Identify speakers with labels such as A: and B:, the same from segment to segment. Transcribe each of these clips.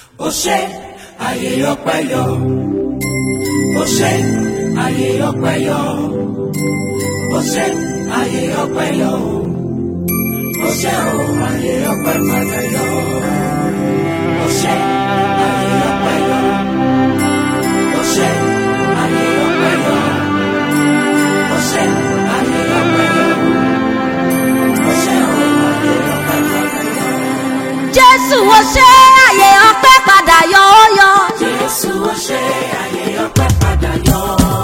A: ó ṣe ayé ọpẹ́ yọ ó ṣe ayé ọpẹ́ yọ ó ṣe ayé ọpẹ́ yọ ó ṣe o ayé ọpẹ́ padà yọ ó ṣe ayé ọpẹ́ yọ ó ṣe ayé ọpẹ́ yọ ó ṣe ayé ọpẹ́ yọ ó ṣe o ayé ọpẹ́ padà yọ.
B: jésù ó ṣe àyè ọpẹ́ padà yọ ó yọ.
A: Jésù ó ṣe ayé ọpẹ́ padà yọ.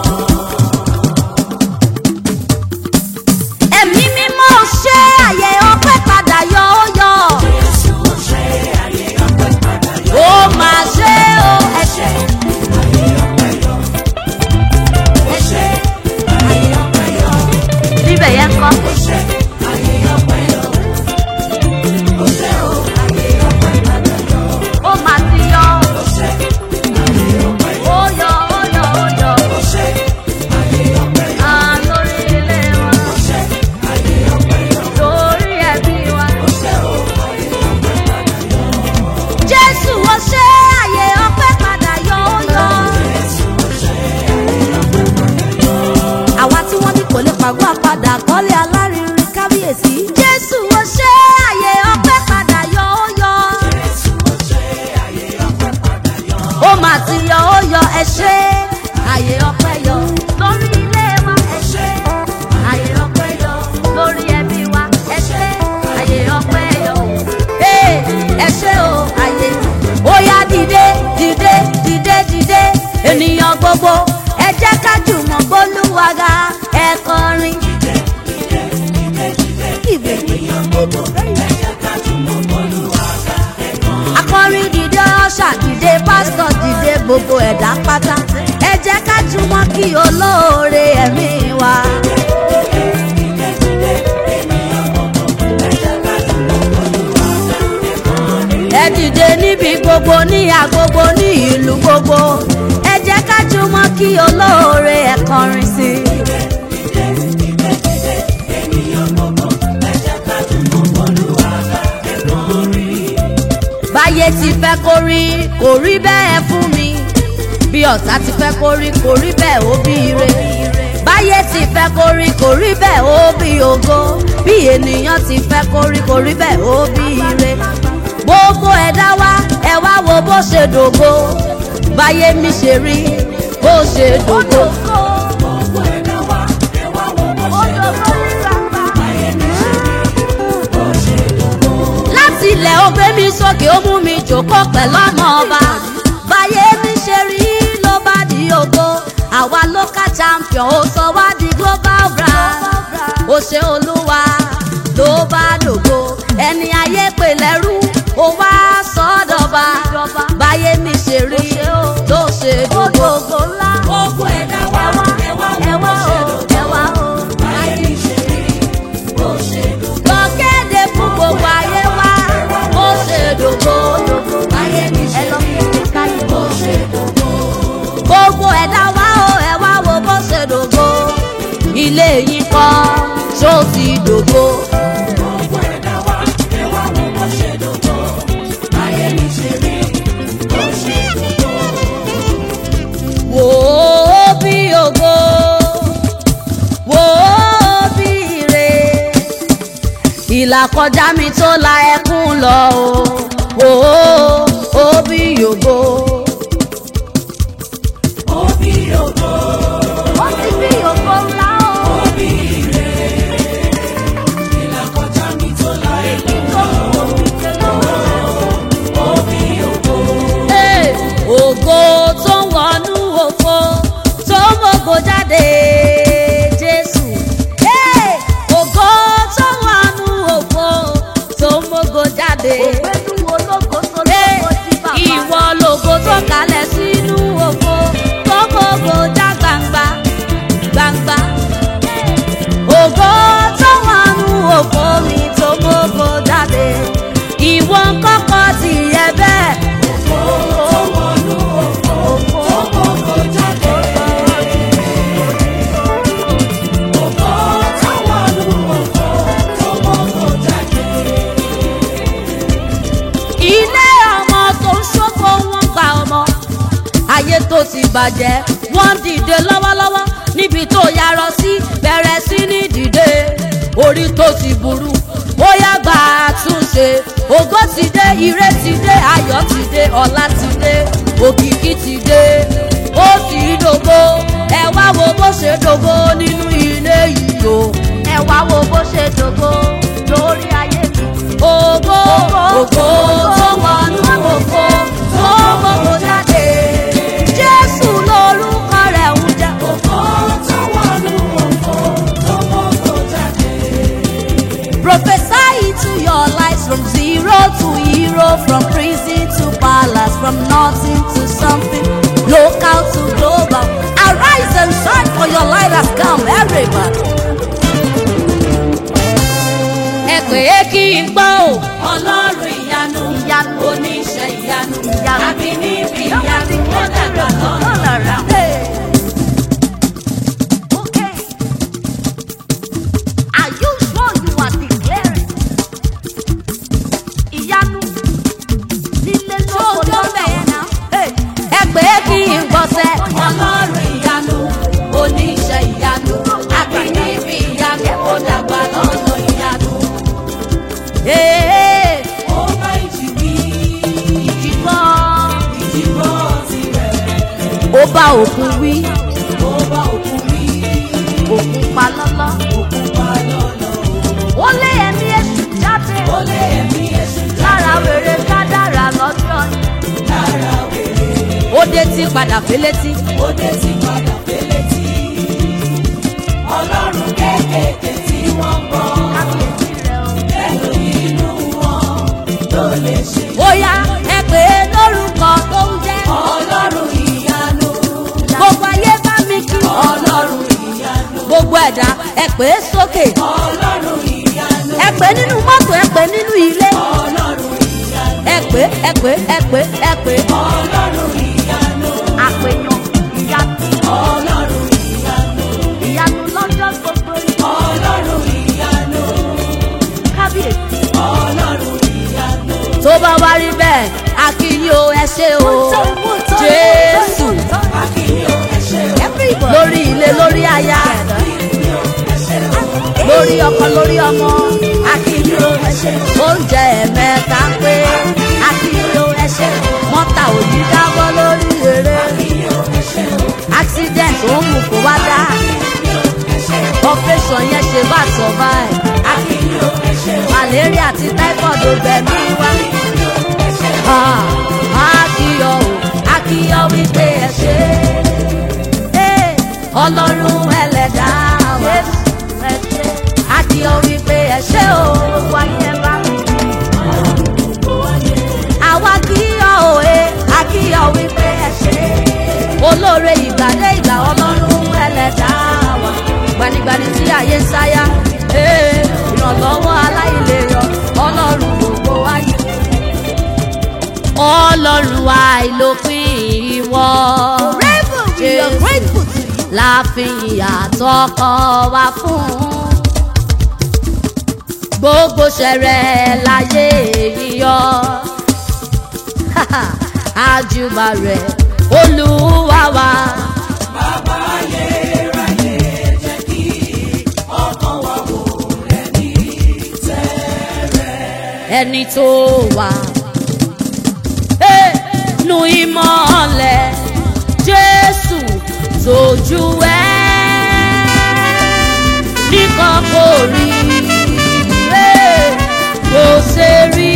B: ẹ̀mí mímọ́ ó ṣe àyè ọpẹ́ padà yọ ó yọ.
A: Jésù ó ṣe ayé ọpẹ́ padà yọ.
B: ó máa ṣe ó ẹ ṣe
A: Ayé ọpẹ́ yọ. Ó ṣe ayé ọpẹ́ yọ.
B: níbẹ̀ yẹn kọ́.
A: Ó ṣe ayé ọpẹ́ yọ. Ó ṣe o ayé ọpẹ́ padà yọ.
B: ó máa ti yọ.
A: Ó ṣe ayé ọpẹ́ yọ.
B: ó yọ ó yọ ó yọ.
A: Ó ṣe ayé ọpẹ́ yọ.
B: à lórí ilé wa
A: Ó ṣe ayé ọpẹ́ yọ.
B: lórí ẹbí wa.
A: Ó ṣe o ayé ọpẹ́ padà yọ.
B: jésù ó ṣe àyè ọpẹ́ padà yọ ó yọ.
A: Jésù ó ṣe ayé ọpẹ́ padà yọ.
B: àwa tí wọ́n ní kò lè pàgọ́ àpadà kọ́lé alárinrin kábíyèsí. jésù ó ṣe àyè ọpẹ́ padà yọ ó yọ.
A: Jésù ó ṣe ayé ọpẹ́ padà yọ.
B: ó mà ti yọ ó yọ ẹ ṣe àyè ọpẹ́ yọ lórí ilé wa ẹ ṣe àyè ọpẹ́ yọ lórí ẹbí wa ẹ ṣe àyè ọpẹ́ yọ ee ẹ ṣe o àyè ó yá dìde dìde dìde dìde ènìyàn gbogbo ẹ jẹ́ ká jùmọ̀ gbólúwaga ẹ kọrin. Ìwé akọrin dìde ọṣà dìde pásítọ̀ dìde gbogbo ẹ̀dá pátá ẹ jẹ́ ká jùmọ̀ kí olóore ẹ̀mí wa. ẹ dìde níbi gbogbo ní agbogbo ní ìlú gbogbo ẹ jẹ́ ká jùmọ̀ kí olóore ẹ̀ kọrin sí i. báyé ti fẹ́ kó rí kò rí bẹ́ẹ̀ fún mi bí ọ̀tá ti fẹ́ kó rí kò rí bẹ́ẹ̀ ó bí ire báyé ti fẹ́ kó rí kò rí bẹ́ẹ̀ ó bí ògo bí ènìyàn ti fẹ́ kó rí kò rí bẹ́ẹ̀ ó bí ire gbogbo ẹ̀dá wa ẹ wá wo bó ṣe dògo báyé mi ṣe rí bó ṣe dògo.
A: Gbogbo ẹ̀dá wa, ẹ wá wo bó ṣe dògo. Ayé mi ṣe rí bó ṣe dògo.
B: láti ilẹ̀ ó gbé mi sókè ó mú mi jòkó pẹ̀lú ọmọ ọba báyé mi ṣe rí ló bá di ògo àwa local champion ó sọ wá di global brand ó ṣe olúwa ló bá dògo ẹni ayé pè lẹ́rú ó wá sọ́dọ̀ba báyé mi ṣe rí ló ṣe dògo.
A: Gbogbo ẹ̀dá wa, ẹ wá wo bó ṣe dògo. Ayé mi ṣe rí bó ṣe dògo.
B: lọ kéde fún gbogbo ayé wa ó ṣe dògo.
A: Ayé mi ṣe rí bó ṣe dògo.
B: gbogbo ẹ̀dá wa ó ẹ̀ wá wo bó ṣe dògo ilé yín kọ́ ṣó ti dògo.
A: Gbogbo ẹ̀dá wa, ẹ wá wo bó ṣe dògo. Ayé mi ṣe rí bó ṣe dògo.
B: wò ó bí ògo wò ó bí ire ìlà kọjá mi tó la ẹkún lọ o wò ó ó bí ògo.
A: Òbí ògo,
B: ó ti bí ògo ńlá o.
A: òbí ire. Ìlà kọjá mi tó la ẹ̀kún lọ. Òbí ògo,
B: Hey, ògo tó ń wọnú òfo tó ń mògo jáde jésù. Hey, ògo tó ń wọnú òfo tó ń mògo jáde. Hey, tó ti bàjẹ́ wọ́n dìde lọ́wọ́lọ́wọ́ níbi tó yarọ sí bẹ̀rẹ̀ sí ní dìde orí tó ti burú ó yá gbà àtúnṣe ògo ti dé ire ti dé ayọ̀ ti dé ọlá ti dé òkìkí ti dé ó ti dògo ẹ wá wo bó ṣe dògo nínú ilé yìí o ẹ wá wo bó ṣe dògo lórí ayé mi. ògo ògo tó wọnú ògo tó gbogbo jáde jésù lórúkọ rẹ̀ ń jẹ́ ògo tó wọnú ògo tó gbogbo jáde. Prophesy into your lives from zero to hero, from prison to palace, from nothing to something, local to global. Arise and shine for your light has come, everybody. Ẹ pè é kí n gbọ́ o.
A: Ọlọ́run ìyanu,
B: Ìyanu.
A: oníṣẹ́ ìyanu,
B: Ìyanu.
A: àbí níbi ìyanu, ó dàgbà lọ́nà.
B: Hey. Okay. Are you sure you are declaring? Ìyanu nílé lóko lọ́nà. Hey. Ẹ pè é kí n gbọ́ sẹ́.
A: Ọlọ́run ìyanu, oníṣẹ́ ìyanu, àbí níbi ìyanu, ó dàgbà lọ́nà ìyanu.
B: Ee,
A: Ó bá ìjì wí,
B: ìjìgbọ́.
A: ìjì gbọ́ tirẹ̀.
B: Ó bá òkun wí,
A: Ó bá òkú wí,
B: òkun pa lọ́lọ́.
A: òkú pa lọ́nà.
B: Ó lé ẹ̀mí èṣù jáde.
A: Ó lé ẹ̀mí èṣù
B: Lára wèrè kádàrà lọ́jọ́ yìí.
A: lára wèrè.
B: Ó dé tí padà félétí.
A: Ó dé ti padà fẹ́lẹ́ tí. Ọlọ́run kéékèèké tí wọ́n gbọ́.
B: Kábíyèsí rẹ̀ o.
A: Ẹnu inú wọn ló lè ṣe.
B: Bóyá ẹ pè é lórúkọ tó ń jẹ́.
A: Ọlọ́run ìyanu.
B: Gbogbo ayé bá mi kí.
A: Ọlọ́run ìyanu.
B: Gbogbo ẹ̀dá ẹ pè é sókè.
A: Ọlọ́run ìyanu.
B: Ẹ pè é nínú mọ́tò ẹ pè é nínú ilé.
A: Ọlọ́run ìyanu.
B: Ẹ pè é ẹ pè é ẹ pè é ẹ pè é.
A: Ọlọ́run ìyanu.
B: Àpèyàn ìyanu
A: Ọlọ́run ìyanu.
B: ìyanu lọ́jọ́ gbogbo yìí.
A: Ọlọ́run ìyanu.
B: Kábíyèsí.
A: Ọlọ́run ìyanu.
B: Tó bá wá rí bẹ́ẹ̀, a kí yín o ẹ ṣé o. Jésù
A: Akínyó ẹ̀ṣẹ̀ o.
B: lórí ilé lórí aya.
A: Akínyó ẹ̀ṣẹ̀ o.
B: lórí ọkọ lórí ọmọ
A: Akínyó ẹ̀ṣẹ̀ o.
B: oúnjẹ ẹ̀mẹ́ta pé akíyó ẹṣẹ́ mọ́tà òyì dábọ́ lórí eré
A: Akínyó ẹ̀ṣẹ̀ o.
B: accident ó ń mú kó wá dá
A: Akínyó ẹ̀ṣẹ̀ o.
B: operation yẹn ṣe bá survive
A: Akínyó ẹ̀ṣẹ̀ o.
B: malaria àti typhoid ò bẹ̀ mí wá
A: Akínyó ẹ̀ṣẹ̀ o.
B: Ah, akíyọ o akíyọ wípé ẹ ṣe é ọlọ́run ẹlẹ́dàá wa akíyọ wípé ẹ ṣe o wáyé bá mi. àwa kíyọ òye akíyọ wípé ẹ ṣe olóore ìgbàdé ìgbà ọlọ́run ẹlẹ́dàá wa gbanigbani tí ayé ń sáyà ee, ìrànlọ́wọ́ aláìlérò ọlọ́run gbogbo ayé ọlọ́run àìlópin ìwọ Jésù láàfin àtọkọ wa fún gbogbo ṣẹrẹ láyé yíyọ àjùbà rẹ olúwa wa.
A: Bàbá ayérayé jẹ́ kí ọkàn wa wò rẹ̀ ní tẹ́rẹ̀.
B: ẹni tó wà. Hey, nu ìmọ̀lẹ̀ Jésù tójú ẹ̀ nìkan kò rí hey, kò ṣe rí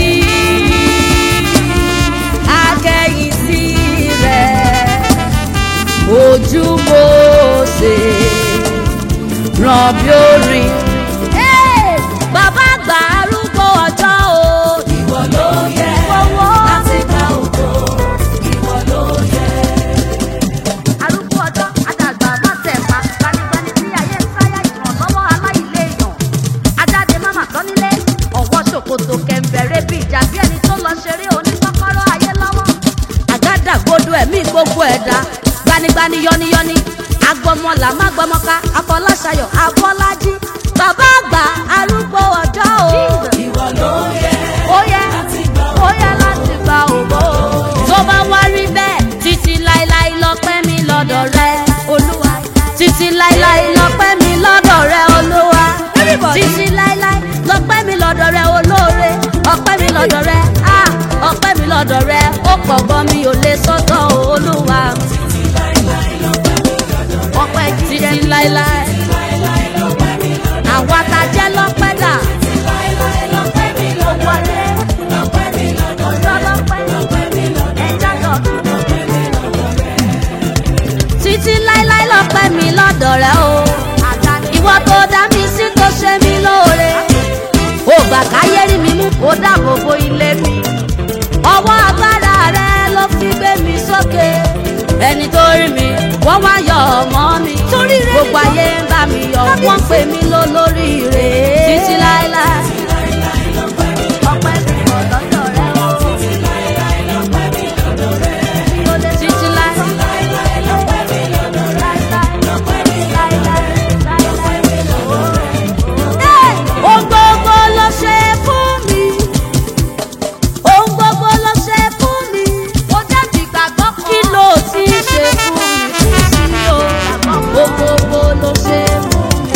B: akẹ́yìn sí rẹ̀ ojú mo ṣe ràn bí orin. Hey, bàbá àgbà arúgbó ọjọ́ o.
A: Ìwọ ló yẹ
B: Owó.
A: láti gba ògo. Ìwọ ló yẹ.
B: arúgbó ọjọ́ àdàgbà má tẹ̀pa gbanigbani tí ayé ń sáyà ìrànlọ́wọ́ aláìléèyàn ajáde máma tán nílé ọ̀wọ́ ṣòkòtò kẹ̀m̀bẹ̀rẹ̀ bí ìjà bí ẹni tó lọ ṣeré oníkọ́kọ́rọ́ ayé lọ́wọ́ àgádágodo ẹ̀mí gbogbo ẹ̀dá gbanigbani yọniyọni agbọmọlà má gbọmọka afọláṣayọ afọlájí bàbá àgbà arúgbó ọjọ́ o
A: Ìwọ ló yẹ
B: ó yẹ
A: láti gba
B: ó yẹ láti gba ògo tó bá wá rí bẹ́ẹ̀ títí láéláé lọ́pẹ́ rẹ ó pọ̀ gan mi ò lè sọ́tọ̀ olúwa ọpẹ́ títí láéláé àwa ta jẹ́ lọ́pẹ́ dà gbogbo ayé ọjọ́ lọ́pẹ́ ẹja lọ́pẹ́ títí láéláé lọ́pẹ́ mi lọ́dọ̀ rẹ o ìwọ tó dá mi sí tó ṣe mí lóore ó gbà káyé rí mi mú ó dáàbò bo ilé mi ọwọ́ agbára rẹ ló fi gbé mi sókè ẹni tó rí mi wọ́n wá yọ ọmọ mi gbogbo ayé ń bá mi yọ wọ́n pè mí lólórí rè é títí láéláé ọpẹ́ mi kò lọ́dọ̀ rẹ o títí láé. Ohun gbogbo ló ṣe fún mi. Ohun gbogbo ló ṣe fún mi. Mo jẹ́ ti gbàgbọ́ kan. Kí ló ti ṣe fún mi? Kò sí o. Ohun gbogbo ló ṣe fún mi.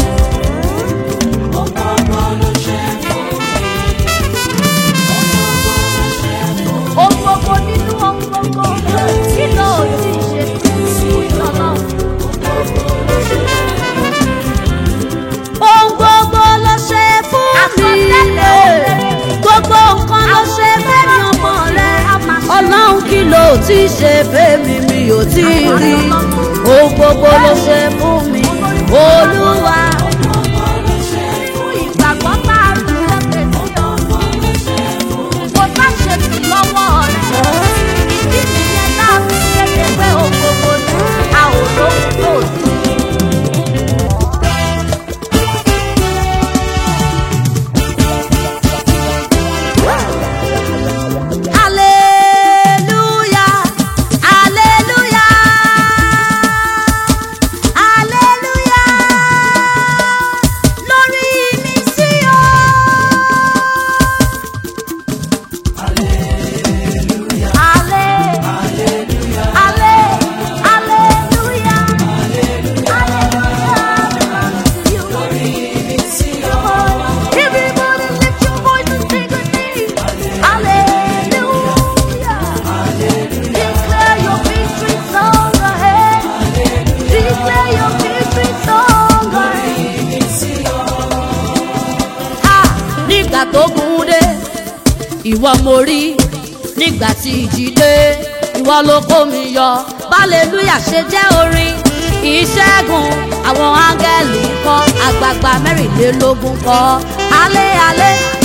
B: Ohun gbogbo nínú ohun gbogbo. Kí ló ti ṣe fún mi? Ọlọ́run. ohun gbogbo ló ṣe fún mi. gbogbo nǹkan ló ṣe fẹ́mi ọmọ rẹ. ọlọ́run kí ló ti ṣe fẹ́mi mi ò tí ì rí. ohun gbogbo ló ṣe fún mi. olúwa. fún ìgbàgbọ́ bá a rú lókè sí ọ. kò bá ṣe sí lọ́wọ́ rẹ̀. ìdí nìyẹn náà fi kéde pé ohun gbogbo ni a ò lóhun tó sí. Hallelujah, hallelujah, hallelujah. Lórí mi sí o. Halle- halle- hallelujah, hallelujah. Everybody lift your voice and sing with me. Hallelujah. Declare your victory song ahead. Declare your victory song ahead. Ah, nígbà tó gùn dé ìwọ mo rí nígbà tí ìjì dé ìwọ ló kó mi yọ hallelujah ṣe jẹ́ orin ìṣẹ́gun àwọn áńgẹ́lì kọ́ àgbààgbà mẹ́rìnlélógún kọ́ alẹ́ alẹ́